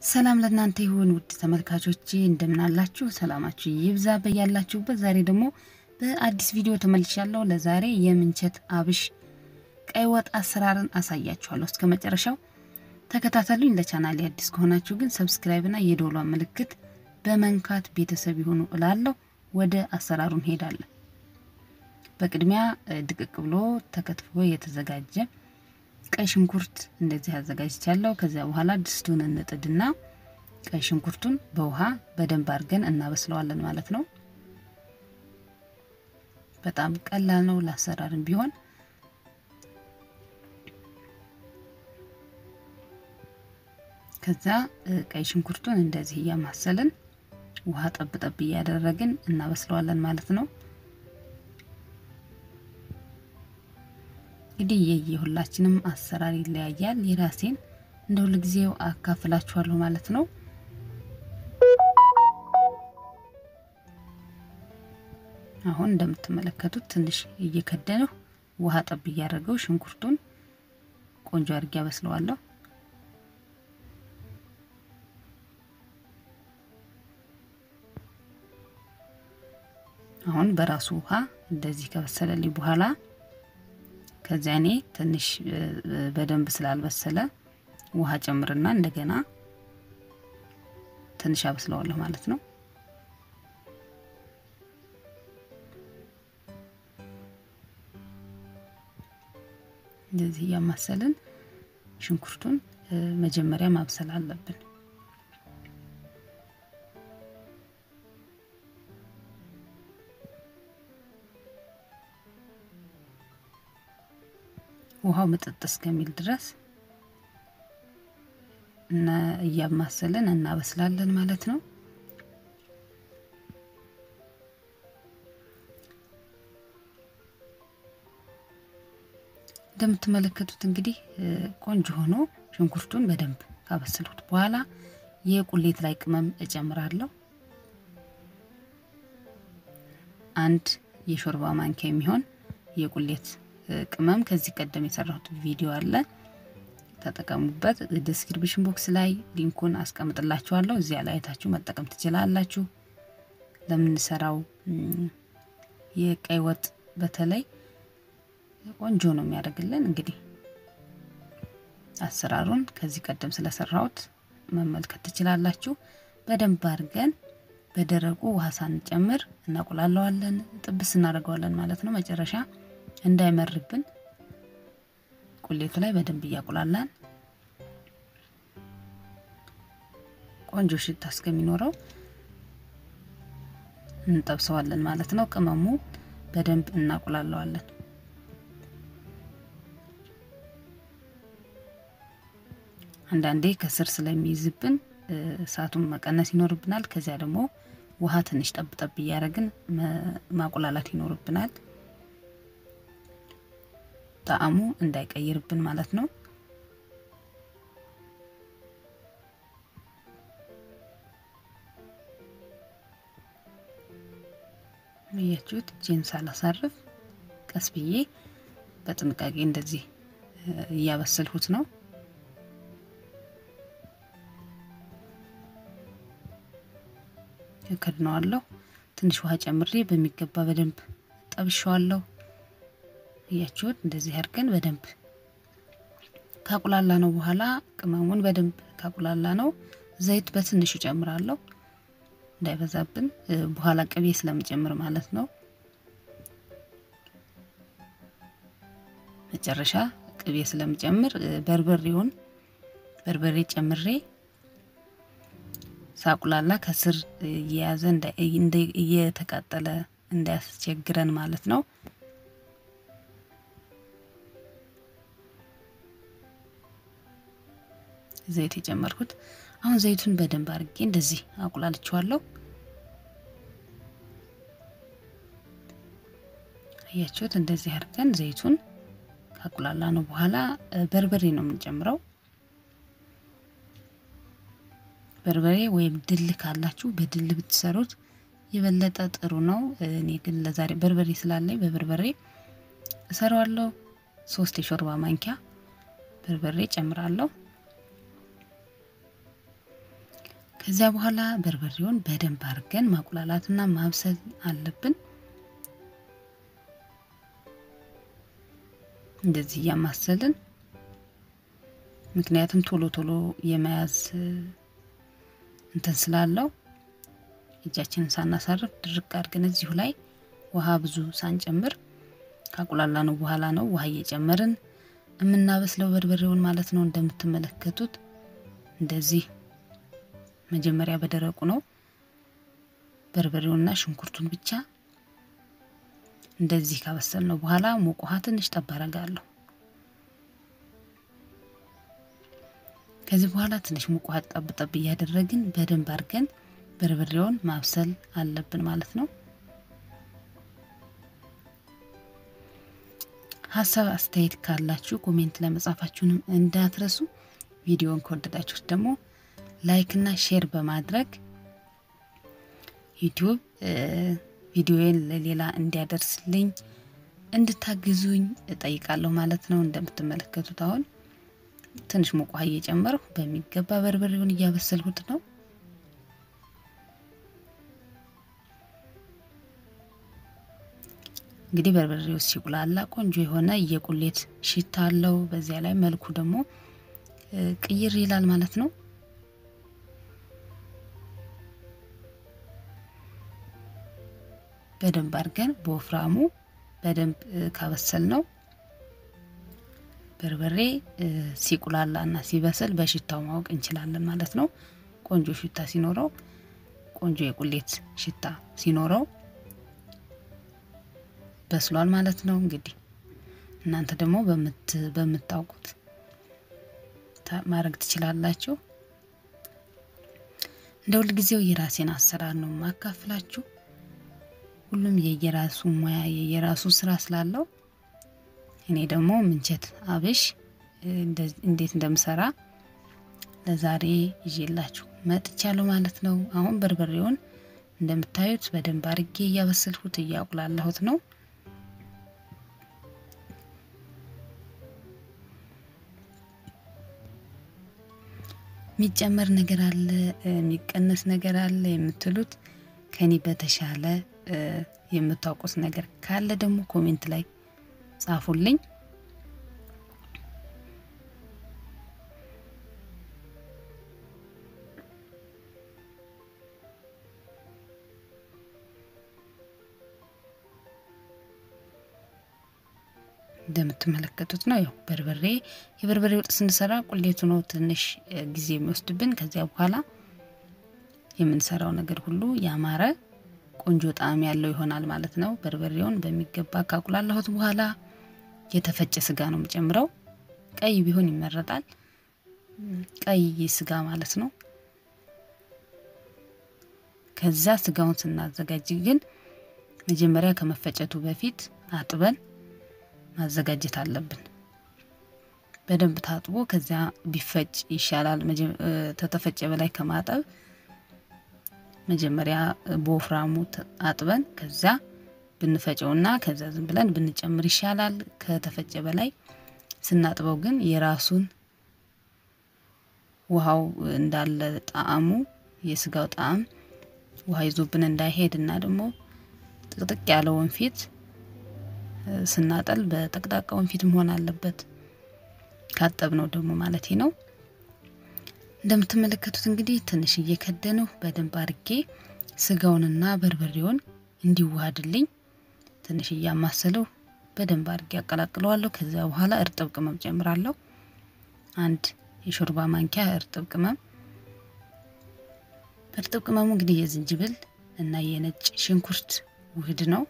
ሰላም ለእናንተ ይሁን ውድ ተመልካቾቼ፣ እንደምናላችሁ ሰላማችሁ ይብዛ በያላችሁበት። ዛሬ ደግሞ በአዲስ ቪዲዮ ተመልሻለሁ። ለዛሬ የምንቸት አብሽ ቀይ ወጥ አሰራርን አሳያችኋለሁ። እስከ መጨረሻው ተከታተሉኝ። ለቻናሌ አዲስ ከሆናችሁ ግን ሰብስክራይብና የደወሏን ምልክት በመንካት ቤተሰብ ይሁኑ እላለሁ። ወደ አሰራሩ እንሄዳለን። በቅድሚያ ድቅቅ ብሎ ተከትፎ የተዘጋጀ ቀይ ሽንኩርት እንደዚህ አዘጋጅቻለሁ። ከዚያ በኋላ ድስቱን እንጥድና ቀይ ሽንኩርቱን በውሃ በደንብ አድርገን እናበስለዋለን ማለት ነው። በጣም ቀላል ነው ለአሰራርም ቢሆን ከዛ ቀይ ሽንኩርቱን እንደዚህ እያማሰልን ውሃ ጠብ ጠብ እያደረግን እናበስለዋለን ማለት ነው። እንግዲህ የየሁላችንም አሰራር ይለያያል። የራሴን እንደ ሁል ጊዜው አካፍላችኋለሁ ማለት ነው። አሁን እንደምትመለከቱት ትንሽ እየከደነው ውሃ ጠብ እያደረገው ሽንኩርቱን ቆንጆ አድርጌ አበስለዋለሁ። አሁን በራሱ ውሃ እንደዚህ ከበሰለልኝ በኋላ ከዚያ እኔ ትንሽ በደንብ ስላልበሰለ ውሃ ጨምርና እንደገና ትንሽ አበስለዋለሁ ማለት ነው። እንደዚህ እያማሰልን ሽንኩርቱን መጀመሪያ ማብሰል አለብን። ውሃው ምጥጥ እስከሚል ድረስ እና እያማሰልን እናበስላለን ማለት ነው። እንደምትመለከቱት እንግዲህ ቆንጆ ሆኖ ሽንኩርቱን በደንብ ካበሰልኩት በኋላ የቁሌት ላይ ቅመም እጨምራለሁ። አንድ የሾርባ ማንኪያ የሚሆን የቁሌት ቅመም ከዚህ ቀደም የሰራሁት ቪዲዮ አለ፣ ተጠቀሙበት። ዲስክሪፕሽን ቦክስ ላይ ሊንኩን አስቀምጥላችኋለሁ። እዚያ ላይ አይታችሁ መጠቀም ትችላላችሁ። ለምንሰራው የቀይ ወጥ በተለይ ቆንጆ ነው የሚያደርግልን። እንግዲህ አሰራሩን ከዚህ ቀደም ስለሰራሁት መመልከት ትችላላችሁ። በደንብ አድርገን በደረቁ ውሃ ሳንጨምር እናቁላለዋለን፣ ጥብስ እናደርገዋለን ማለት ነው መጨረሻ እንዳይመርብን ቁሌቱ ላይ በደንብ እያቁላላን ቆንጆ ሽታ እስከሚኖረው እንጠብሰዋለን ማለት ነው። ቅመሙ በደንብ እናቁላለዋለን። አንዳንዴ ከስር ስለሚይዝብን እሳቱን መቀነስ ይኖርብናል። ከዚያ ደግሞ ውሃ ትንሽ ጠብጠብ እያደረግን ማቁላላት ይኖርብናል። ጣዕሙ እንዳይቀይርብን ማለት ነው። እያችሁት እጄን ሳላሳርፍ ቀስ ብዬ በጥንቃቄ እንደዚህ እያበሰልሁት ነው። ከድነዋለሁ። ትንሽ ውሃ ጨምሬ በሚገባ በደንብ ጠብሸዋለሁ። እያችሁት እንደዚህ አድርገን በደንብ ካቁላላ ነው በኋላ ቅመሙን በደንብ ካቁላላ ነው ዘይት በትንሹ ጨምራለሁ፣ እንዳይበዛብን በኋላ ቅቤ ስለምጨምር ማለት ነው። መጨረሻ ቅቤ ስለምጨምር በርበሬውን በርበሬ ጨምሬ ሳቁላላ ከስር እየያዘ እየተቃጠለ እንዳያስቸግረን ማለት ነው። ዘይት የጨመርኩት አሁን ዘይቱን በደንብ አድርጌ እንደዚህ አቁላልቸዋለሁ። አያችሁት? እንደዚህ አድርገን ዘይቱን ካቁላላ ነው በኋላ በርበሬ ነው የምንጨምረው። በርበሬ ወይም ድል ካላችሁ በድል ብትሰሩት የበለጠ ጥሩ ነው። እኔ ግን ለዛሬ በርበሬ ስላለኝ በበርበሬ እሰራዋለሁ። ሶስት የሾርባ ማንኪያ በርበሬ ጨምራለሁ። ከዚያ በኋላ በርበሬውን በደንብ አድርገን ማቁላላትና ማብሰል አለብን። እንደዚህ እያማሰልን ምክንያቱም ቶሎ ቶሎ የመያዝ እንትን ስላለው እጃችንን ሳናሳርፍ ድርቅ አድርገን እዚሁ ላይ ውሃ ብዙ ሳንጨምር ካቁላላ ነው በኋላ ነው ውሃ እየጨመርን የምናበስለው በርበሬውን ማለት ነው። እንደምትመለከቱት እንደዚህ መጀመሪያ በደረቁ ነው በርበሬውና ሽንኩርቱን ብቻ እንደዚህ ካበሰል ነው በኋላ ሙቅ ውሃ ትንሽ ጠብ አረጋለሁ። ከዚህ በኋላ ትንሽ ሙቅ ውሃ ጠብ ጠብ እያደረግን በደንብ አድርገን በርበሬውን ማብሰል አለብን ማለት ነው። ሀሳብ አስተያየት ካላችሁ ኮሜንት ላይ መጻፋችሁንም እንዳትረሱ። ቪዲዮን ከወደዳችሁት ደግሞ ላይክ እና ሼር በማድረግ ዩቲዩብ ቪዲዮዬን ለሌላ እንዲያደርስልኝ እንድታግዙኝ እጠይቃለሁ ማለት ነው። እንደምትመለከቱት አሁን ትንሽ ሙቅ ውሃ እየጨመርሁ በሚገባ በርበሬውን እያበሰልሁት ነው። እንግዲህ በርበሬው ሲቁላላ ቆንጆ የሆነ የቁሌት ሽታ አለው። በዚያ ላይ መልኩ ደግሞ ቅይር ይላል ማለት ነው። በደንብ አድርገን በወፍራሙ በደንብ ካበሰል ነው በርበሬ ሲቁላላ እና ሲበስል በሽታው ማወቅ እንችላለን ማለት ነው። ቆንጆ ሽታ ሲኖረው ቆንጆ የቁሌት ሽታ ሲኖረው በስሏል ማለት ነው። እንግዲህ እናንተ ደግሞ በምታውቁት ማድረግ ትችላላችሁ። እንደ ሁልጊዜው የራሴን አሰራር ነው ማካፍላችሁ። ሁሉም የየራሱ ሙያ የየራሱ ስራ ስላለው እኔ ደግሞ ምንቸት አብሽ እንዴት እንደምሰራ ለዛሬ ይዤላችሁ መጥቻለሁ ማለት ነው። አሁን በርበሬውን እንደምታዩት በደንብ አርጌ እያበሰልሁት እያቁላላሁት ነው። የሚጨመር ነገር አለ፣ የሚቀነስ ነገር አለ የምትሉት ከኔ በተሻለ የምታውቁት ነገር ካለ ደግሞ ኮሜንት ላይ ጻፉልኝ። እንደምትመለከቱት ነው። ያው በርበሬ የበርበሬ ወጥ ስንሰራ ቁሌቱ ነው ትንሽ ጊዜ የሚወስድብን። ከዚያ በኋላ የምንሰራው ነገር ሁሉ ያማረ ቆንጆ ጣዕም ያለው ይሆናል ማለት ነው። በርበሬውን በሚገባ ካቁላላሁት በኋላ የተፈጨ ስጋ ነው የምጨምረው። ቀይ ቢሆን ይመረጣል። ቀይ ስጋ ማለት ነው። ከዛ ስጋውን ስናዘጋጅ ግን መጀመሪያ ከመፈጨቱ በፊት አጥበን ማዘጋጀት አለብን። በደንብ ታጥቦ ከዚያ ቢፈጭ ይሻላል። ተተፈጨ በላይ ከማጠብ መጀመሪያ በወፍራሙ አጥበን ከዛ ብንፈጨውና ከዛ ዝም ብለን ብንጨምር ይሻላል። ከተፈጨ በላይ ስናጥበው ግን የራሱን ውሃው እንዳለ ጣዕሙ የስጋው ጣዕም ውሃ ይዞብን እንዳይሄድ እና ደግሞ ጥቅጥቅ ያለ ወንፊት ስናጠል በጠቅጣቃ ወንፊት መሆን አለበት። ካጠብ ነው ደግሞ ማለት ነው። እንደምትመለከቱት እንግዲህ ትንሽ እየከደነው በደንብ አድርጌ ስጋውንና በርበሬውን እንዲዋሃድልኝ ትንሽ እያማሰለው በደንብ አድርጌ ያቀላቅለዋለሁ። ከዚያ በኋላ እርጥብ ቅመም ጨምራለሁ። አንድ የሾርባ ማንኪያ እርጥብ ቅመም። እርጥብ ቅመሙ እንግዲህ የዝንጅብል እና የነጭ ሽንኩርት ውህድ ነው።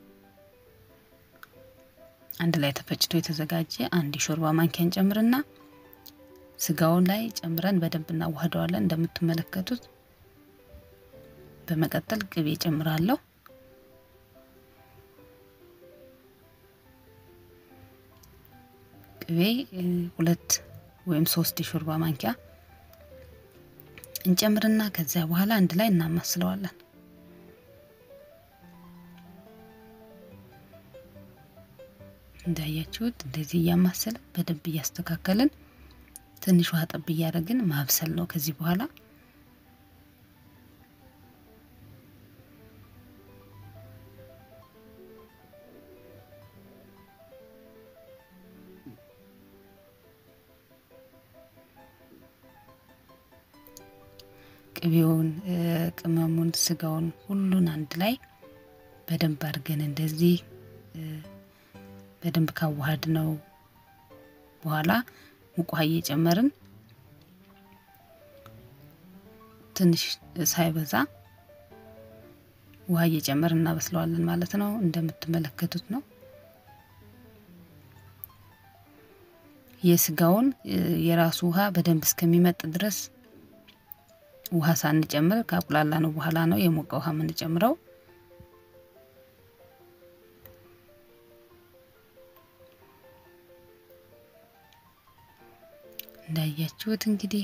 አንድ ላይ ተፈጭቶ የተዘጋጀ አንድ የሾርባ ማንኪያ እንጨምርና ስጋውን ላይ ጨምረን በደንብ እናዋህደዋለን። እንደምትመለከቱት በመቀጠል ቅቤ ጨምራለሁ። ቅቤ ሁለት ወይም ሶስት የሾርባ ማንኪያ እንጨምርና ከዚያ በኋላ አንድ ላይ እናማስለዋለን። እንዳያችሁት እንደዚህ እያማሰልን በደንብ እያስተካከልን ትንሽ ውሃ ጠብ እያደረግን ማብሰል ነው። ከዚህ በኋላ ቅቤውን፣ ቅመሙን፣ ስጋውን ሁሉን አንድ ላይ በደንብ አድርገን እንደዚህ በደንብ ካዋሃድ ነው በኋላ ሙቅ ውሃ እየጨመርን ትንሽ ሳይበዛ ውሃ እየጨመርን እናበስለዋለን ማለት ነው። እንደምትመለከቱት ነው። የስጋውን የራሱ ውሃ በደንብ እስከሚመጥ ድረስ ውሃ ሳንጨምር ካቁላላ ነው በኋላ ነው የሞቀ ውሃ የምንጨምረው። እንዳያችሁት እንግዲህ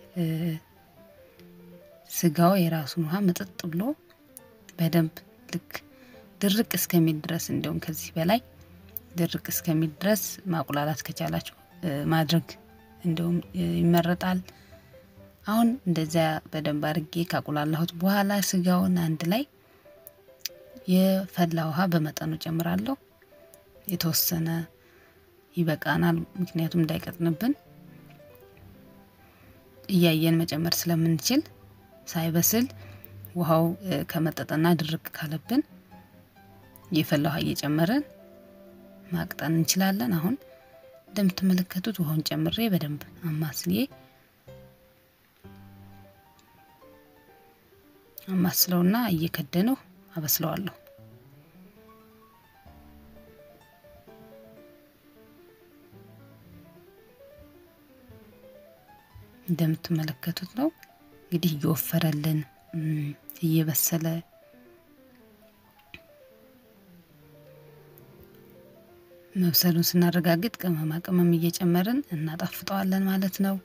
ስጋው የራሱን ውሃ መጠጥ ብሎ በደንብ ልክ ድርቅ እስከሚል ድረስ እንዲሁም ከዚህ በላይ ድርቅ እስከሚል ድረስ ማቁላላት ከቻላችሁ ማድረግ እንዲሁም ይመረጣል። አሁን እንደዚያ በደንብ አድርጌ ካቁላላሁት በኋላ ስጋውን አንድ ላይ የፈላ ውሃ በመጠኑ ጨምራለሁ። የተወሰነ ይበቃናል፣ ምክንያቱም እንዳይቀጥንብን እያየን መጨመር ስለምንችል ሳይበስል ውሃው ከመጠጠና ድርቅ ካለብን የፈላ ውሃ እየጨመርን ማቅጠን እንችላለን። አሁን እንደምትመለከቱት ውሃውን ጨምሬ በደንብ አማስዬ አማስለውና እየከደነው አበስለዋለሁ። እንደምትመለከቱት ነው እንግዲህ እየወፈረልን እየበሰለ መብሰሉን ስናረጋግጥ ቅመማ ቅመም እየጨመርን እናጣፍጠዋለን ማለት ነው።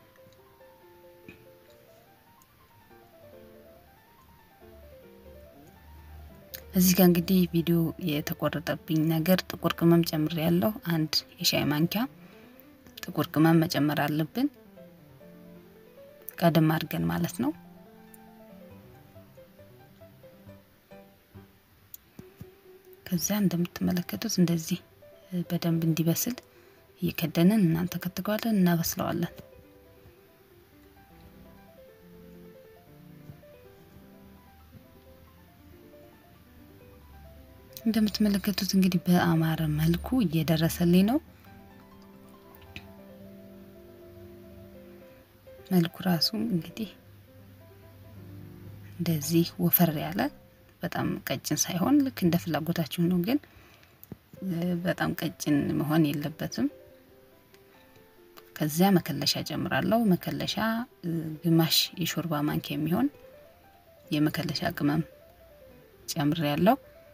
እዚህ ጋር እንግዲህ ቪዲዮ የተቆረጠብኝ ነገር ጥቁር ቅመም ጨምሬ ያለው አንድ የሻይ ማንኪያ ጥቁር ቅመም መጨመር አለብን ቀደም አድርገን ማለት ነው። ከዚያ እንደምትመለከቱት እንደዚህ በደንብ እንዲበስል እየከደንን እናንተከትከዋለን፣ እናበስለዋለን። እንደምትመለከቱት እንግዲህ በአማረ መልኩ እየደረሰልኝ ነው። መልኩ ራሱ እንግዲህ እንደዚህ ወፈር ያለ በጣም ቀጭን ሳይሆን ልክ እንደ ፍላጎታችሁ ነው። ግን በጣም ቀጭን መሆን የለበትም። ከዚያ መከለሻ ጨምራለሁ። መከለሻ ግማሽ የሾርባ ማንኪያ የሚሆን የመከለሻ ቅመም ጨምሬ ያለው።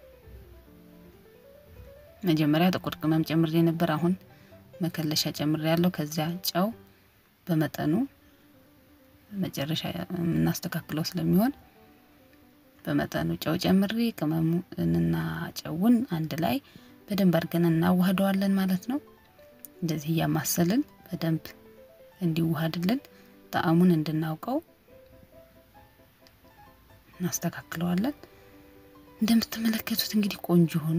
መጀመሪያ ጥቁር ቅመም ጨምሬ ነበር። አሁን መከለሻ ጨምሬ ያለው። ከዚያ ጨው በመጠኑ መጨረሻ የምናስተካክለው ስለሚሆን በመጠኑ ጨው ጨምሬ ቅመሙንና ጨውን አንድ ላይ በደንብ አድርገን እናዋህደዋለን ማለት ነው። እንደዚህ እያማሰልን በደንብ እንዲዋሃድልን ጣዕሙን እንድናውቀው እናስተካክለዋለን። እንደምትመለከቱት እንግዲህ ቆንጆ ሆኖ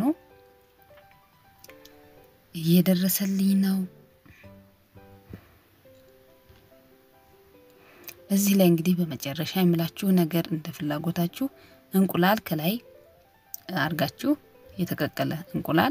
እየደረሰልኝ ነው። እዚህ ላይ እንግዲህ በመጨረሻ የምላችሁ ነገር እንደ ፍላጎታችሁ እንቁላል ከላይ አርጋችሁ የተቀቀለ እንቁላል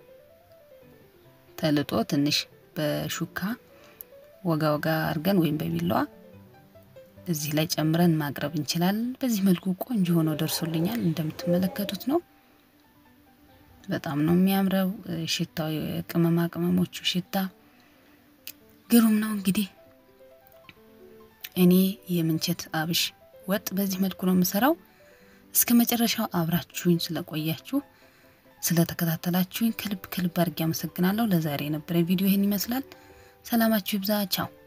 ተልጦ ትንሽ በሹካ ወጋ ወጋ አርገን ወይም በቢላዋ እዚህ ላይ ጨምረን ማቅረብ እንችላለን። በዚህ መልኩ ቆንጆ ሆኖ ደርሶልኛል። እንደምትመለከቱት ነው። በጣም ነው የሚያምረው። ሽታው የቅመማ ቅመሞቹ ሽታ ግሩም ነው። እንግዲህ እኔ የምንቸት አብሽ ወጥ በዚህ መልኩ ነው የምሰራው። እስከ መጨረሻው አብራችሁኝ ስለቆያችሁ ስለተከታተላችሁኝ ከልብ ከልብ አድርጌ አመሰግናለሁ። ለዛሬ የነበረ ቪዲዮ ይህን ይመስላል። ሰላማችሁ ይብዛ። ቻው